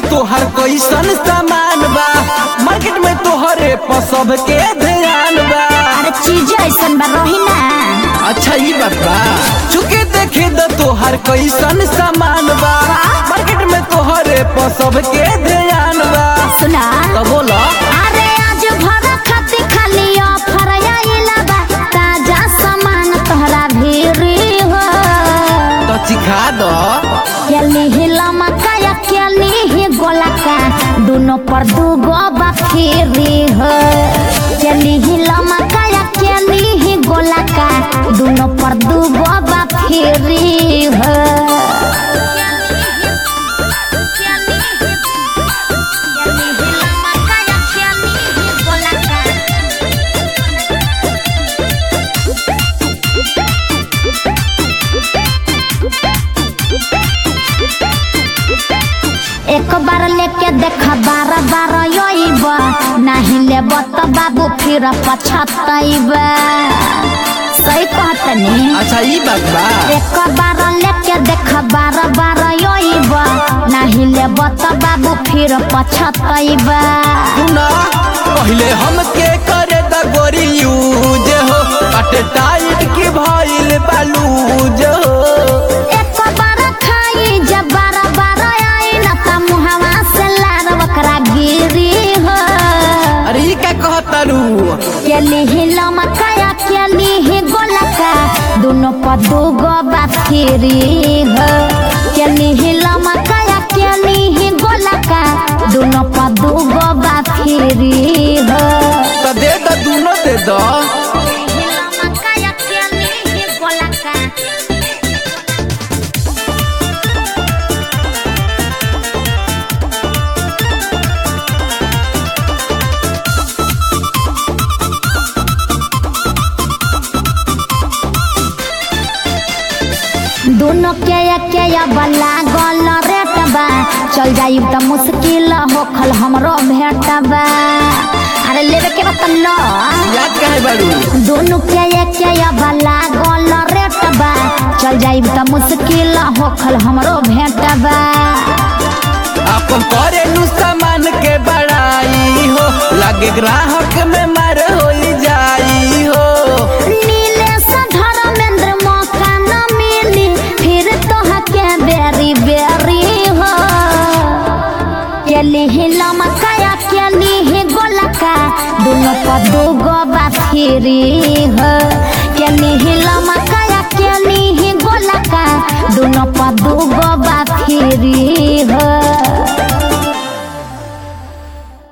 तोहर कैसन सामान बा मार्केट में तोहरे पर सबके ध्यान बा अरे चीज ऐसन बा रही ना अच्छा ई बात बा चुके देखे द तोहर कैसन सामान बा मार्केट में तोहरे पर सबके ध्यान बा सुना तो बोला अरे आज भर खाती खाली ऑफर आइला बा ताजा सामान तोहरा भीरी हो तो चिखा दो केली ही लमका या केली ही गोलका दोनों पर दूगो बखेरी हो केली ही लमका या केली ही गोलका दोनों पर दूगो बखेरी हो एक बार लेके देख बार बार योइब नहीं लेब तो बाबू फिर पछतैब सही कहतनी अच्छा ई बात बा एक बार लेके देख बार बार योइब नहीं लेब तो बाबू फिर पछतैब सुना पहले हमके करे द गोरी यूज हो अटे टाइट की भइल बालूज हो एक बार खाई जब बार बार आई न त मुहवा से लार बकरा गिरी हो अरे ई का कहतरू केली ही लमकाया केली ही गोलका दोनों पर दूगो बाफिरी हो केली ही लमकाया केली ही गोलका दोनों पर दूगो बाफिरी हो तो दे द दूनो दे दो लमकाया केली ही गोलका दोनों के के बला गल रेट बा चल जाई त मुश्किल होखल हमरो भेट बा अरे लेवे के बा त लो याद काहे बारू दोनों के के बला गल रेट बा चल जाई त मुश्किल होखल हमरो भेट बा अपन करे नु सामान के बड़ाई हो लागे ग्राहक में मार हो जाई हो नीलेश धर्मेंद्र मौका न मिली फिर तोहा के बेरी बेरी हो केली ही लमकाया केली ही गोलका दोनों पर दूगो बाफिरी हो केली ही लमकाया केली ही गोलका दोनों पर दूगो बाफिरी